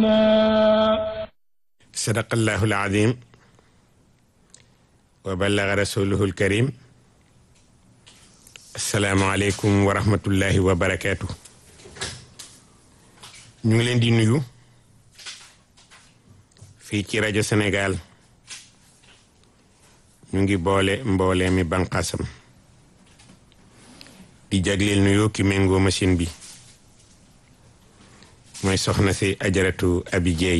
عليما sadaqallahu alazim wa ballaga rasuluhu alkarim assalaamu aleykum wa rahmatullahi wa barakaatu ñu ngi leen di nuyu fii ci rajo Sénégal ñu ngi boole mboolee mi banqaasam di jagleel nuyoo ki méngoo machine bi mooy soxna si ajaratu abi jeey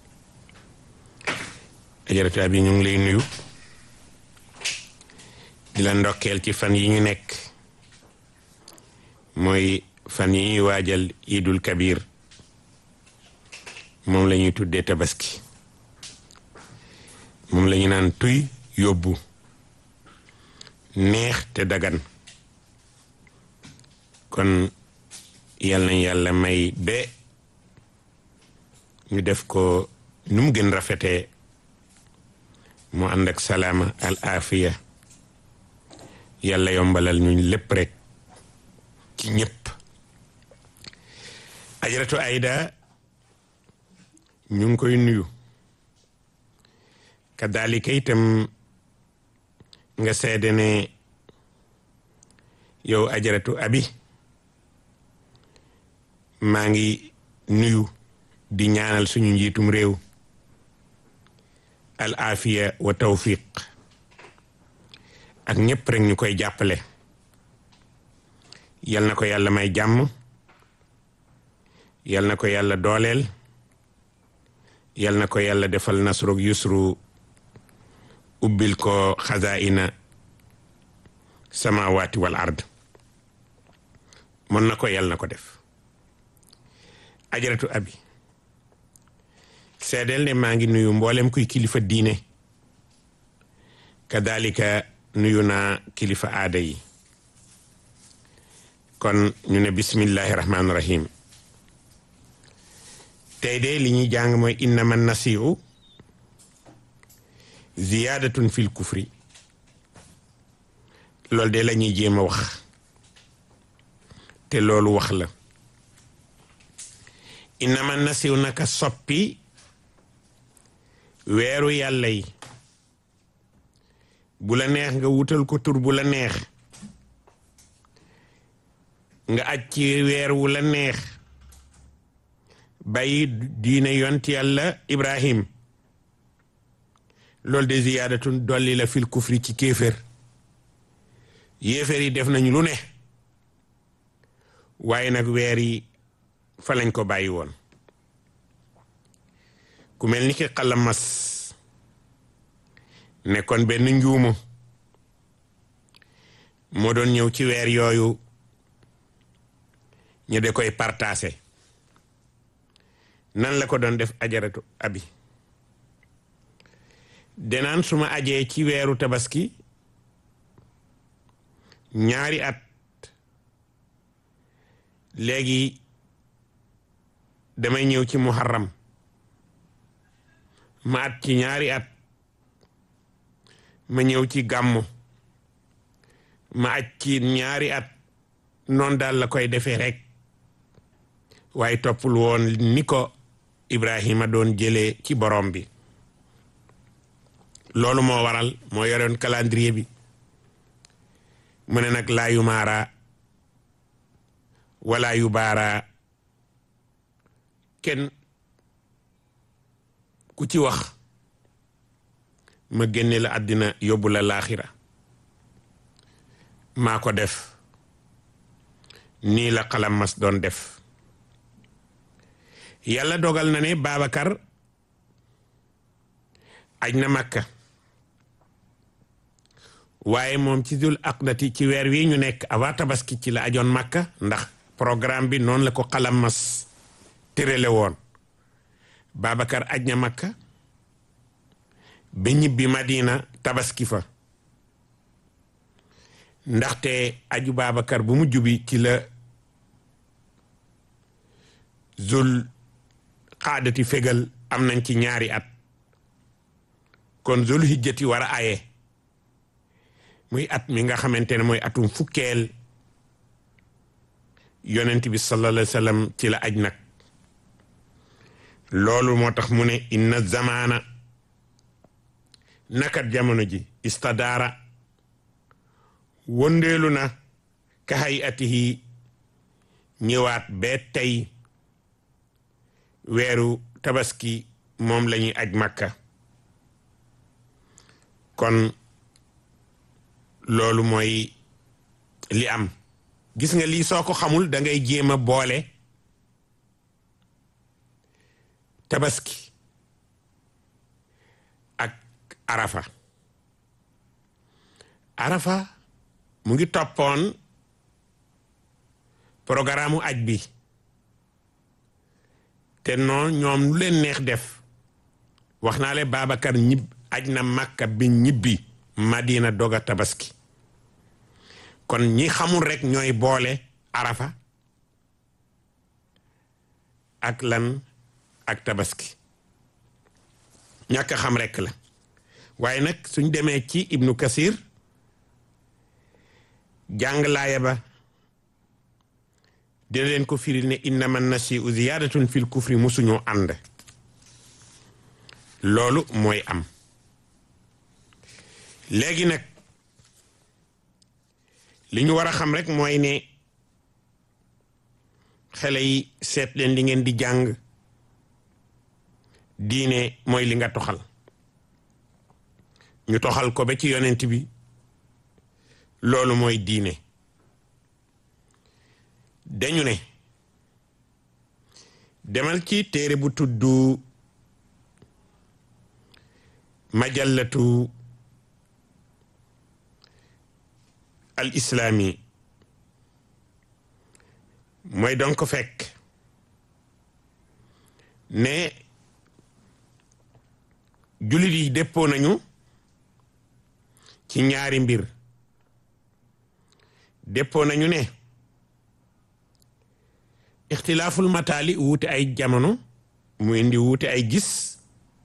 ajaratu abi ñu ngi lay nuyu di la ndokkeel ci fan yi ñu nekk mooy fan yi ñuy waajal idul kabir moom la ñuy tuddee tabaski moom la ñu naan tuy yóbbu neex te dagan kon yal nañ yàlla may ba ñu def ko nu mu gën rafetee mu ànd ak salaama al afiya yàlla yombalal ñu lépp rek ci ñëpp ajaratu ayda ñu ngi koy nuyu kadalika itam nga seede ne yow ajaratu abi maa ngi nuyu di ñaanal suñu njiitum réew al afiya wa tawfiq ak ñëpp rek ñu koy jàppale yal na ko yàlla may jàmm yal na ko yàlla dooleel yal na ko yàlla defal nasrug yusru ubbil ko xazaina samawati wal ard mën na ko yal na ko def ajaratu abi seedeel ne maa ngi nuyu mboolem kuy kilifa diine kadalika nuyu naa kilifa aada yi kon ñu ne bismillahi rahmaani rahim tey de li ñuy jàng mooy innama nasiu ziyaadatun fil kufri loolu de la ñuy jéem a wax te loolu wax la innama nasiu naka soppi weeru yàlla yi bu la neex nga wutal ko tur bu la neex nga aj ci weer wu la neex bàyyi diine yont yàlla ibrahim loolu de ziyaadatun dolli la fil kufri ci kéefér yéefér yi def nañu lu ne waaye nag weer yi fa lañ ko bàyyi woon ku mel ni ki xalamas nekkoon benn njuumu moo doon ñëw ci weer yooyu ñu de koy partagé nan la ko doon def ajaratu abi denaan suma ajee ci weeru tabaski ñaari at léegi damay ñëw ci muharram ma at ci ñaari at ma ñëw ci gàmmu ma aj ci ñaari at noon daal la koy defee rek waaye toppul woon ni ko Ibrahima doon jëlee ci borom bi loolu moo waral moo yoroon calendrier bi mu ne nag laa yu maara wala yu baara kenn ku ci wax ma génne la àddina yóbbu la laaxira maa ko def nii la xalam mas doon def yàlla dogal na ne Babacar aj na Makka waaye moom ci dul aqdati ci weer wi ñu nekk avant tabaski ci la ajoon Makka ndax programme bi noonu la ko xalam mas tërale woon Babacar aj na Makka ba ñibbi Madina tabaski fa ndaxte aju Babacar bu mujj bi ci la zul xaadati fegal am nañ ci ñaari at kon zul hijjati war a aye muy at mi nga xamante ne mooy atum fukkeel yonent bi sallallahu alayhi wa sallam ci la aj nag loolu moo tax mu ne inna zamaana nakat jamono ji istadaara wëndeelu na ka hayatihi ñëwaat bee tey weeru tabaski moom lañuy aj makka kon loolu mooy li am gis nga lii soo ko xamul da ngay jéem a boole tabaski ak arafa arafa mu ngi toppoon programme u aj bi te noonu ñoom lu leen neex def wax naa le Babacar ñib aj na Makka bi ñibbi Madina doga tabaski kon ñi xamul rek ñooy boole arafa ak lan ak tabaski ñàkk xam rek la waaye nag suñ demee ci ibnu kasir jàng laaya ba dina leen ko firil ne innama nasiu ziyadatun fil kufri musuñoo ànd loolu mooy am léegi nag li ñu war a xam rek mooy ne xale yi seet leen li ngeen di jàng diine mooy li nga toxal ñu toxal ko ba ci yonent bi loolu mooy diine dañu ne demal ci téere bu tudd majallatu al islaami mooy donc fekk ne jullit yi déppoo nañu ci ñaari mbir déppoo nañu ne ixtilaaful mataali wuute ay jamono mu indi wuute ay gis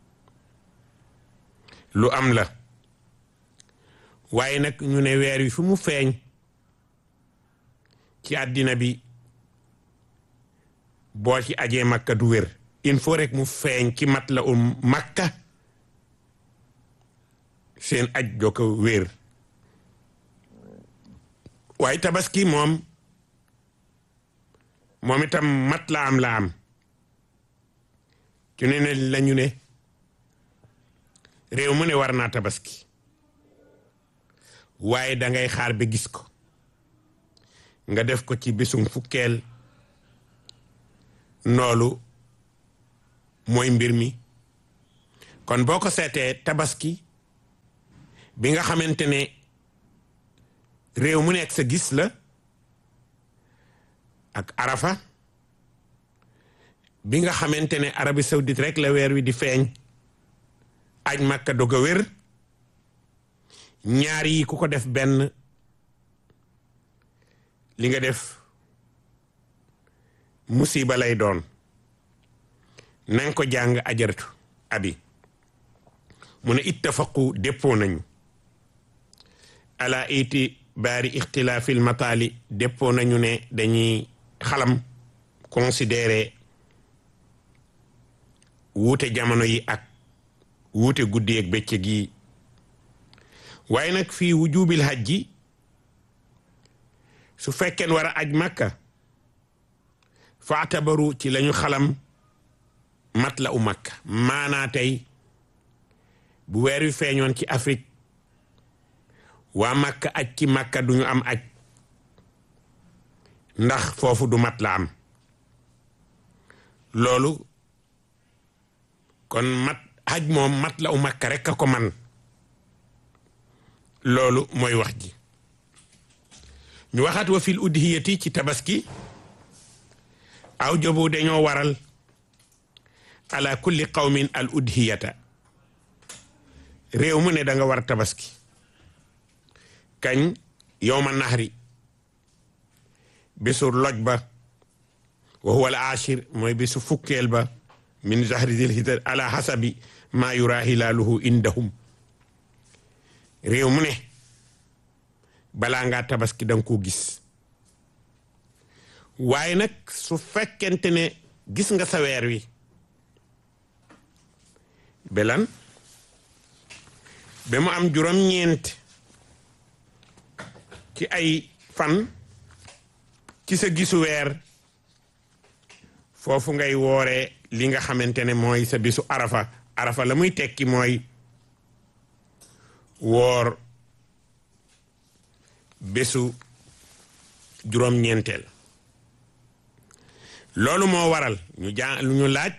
lu am la waaye nag ñu ne weer wi fu mu feeñ ci àddina bi boo ci ajee makka du wér il faut rek mu feeñ ci mat la um makka seen aj doo ko wér waaye tabaski moom moom itam mat la am la am ci ne ne lañu ne réew mu ne war naa tabaski waaye dangay xaar ba gis ko nga def ko ci bisum fukkeel noolu mooy mbir mi kon boo ko seetee tabaski bi nga xamante ne réew mu nekk sa gis la ak arafa bi nga xamante ne Arabie Saoudite rek la weer wi di feeñ aj Makka doog a wér ñaar yi ku ko def benn li nga def musiba lay doon nanga ko jàng ajaratu abi mu ne ittafaqu déppoo nañu ala iti baari ixtilaafil mataali déppoo nañu ne dañuy xalam considéré wuute jamono yi ak wuute guddi ak bëccëg yi waaye nag fii wujubil hajji su fekkeen war a aj makka faatabaru ci lañu xalam mat la u makka maanaa tey bu weer wi feeñoon ci Afrique waa makka aj ci makka duñu am aj ndax foofu du mat la am loolu kon mat aj moom mat la u makka rek a ko man loolu mooy wax ji ñu waxaat wa fil udhiyati ci tabaski aw jobu dañoo waral ala kulli qawmin al udhiyata réew mu ne da nga war tabaski kañ yowma nahri bisu loj ba wa huwa al ashir mooy bisu fukkeel ba min zahri zil hijja ala hasabi ma yura hilaaluhu indahum réew mu ne balaa ngaa tabaski danga ko gis waaye nag su fekkente ne gis nga sa weer wi belan ba mu am juróom-ñeent ci ay fan ci sa gisu weer foofu ngay wooree li nga xamante ne mooy sa bisu arafa arafa la muy tekki mooy woor bésu juróom-ñeenteel loolu moo waral ñu jaa ñu laaj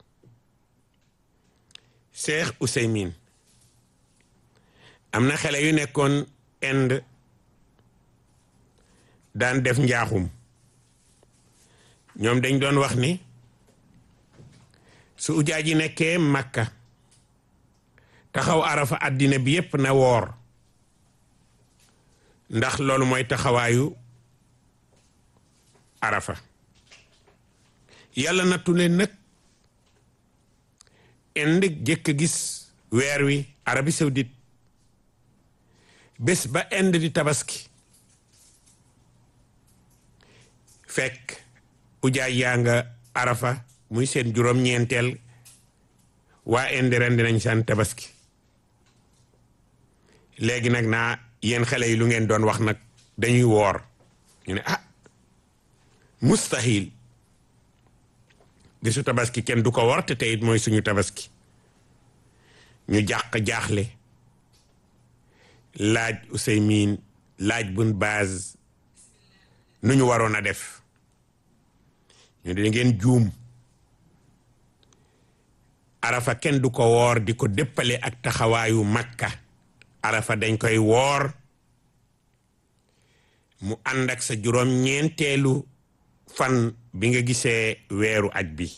Cheikh Ouseymin am na xale yu nekkoon Inde daan def njaaxum ñoom dañ doon wax ni su ujaa ji nekkee Makka taxaw arafa àddina bi yépp na woor ndax loolu mooy taxawaayu arafa yàlla nattu leen nag indi jëkk a gis weer wi Arabie Saoudite bés ba Inde di tabaski fekk ujaay yaa nga arafa muy seen juróom-ñeenteel waa Inde ren dinañ seen tabaski léegi nag naa yéen xale yi lu ngeen doon wax nag dañuy woor ñu ne ah mustahil bisu tabaski kenn du ko war te teyit mooy suñu tabaski ñu jàq jaaxle laaj Useymin laaj bun baaz nu ñu waroon a def ñu di ngeen juum arafa kenn du ko woor di ko déppale ak taxawaayu makka arafa dañ koy woor mu ànd ak sa juróom ñeenteelu fan bi nga gisee weeru aj bi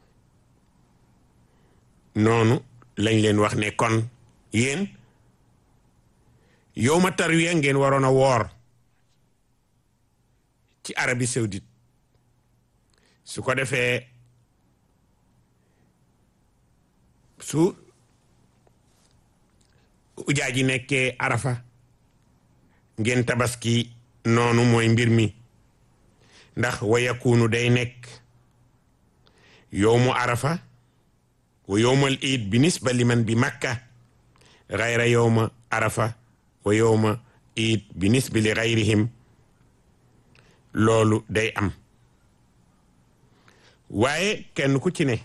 noonu lañ leen wax ne kon yéen yow ma tarwiya ngeen waroon a woor ci Arabie Saoudite su ko defee su ujaa ji nekkee arafa ngeen tabaski noonu mooy mbir mi ndax wa yakunu day nekk yowmu arafa wa yowmal iid bi nisba liman bi makka gayra yowma arafa wa yowma iid bi nisbi li gayrihim loolu day am waaye kenn ku ci ne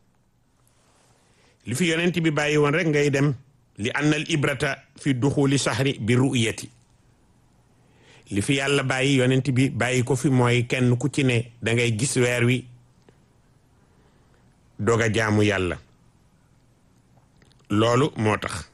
li fi yonent bi bàyyi woon rek ngay dem li anna al ibrata fi duxuli sahri bi ru'yati li fi yàlla bàyyi yonent bi bàyyi ko fi mooy kenn ku ci ne dangay gis weer wi doog a jaamu yàlla loolu moo tax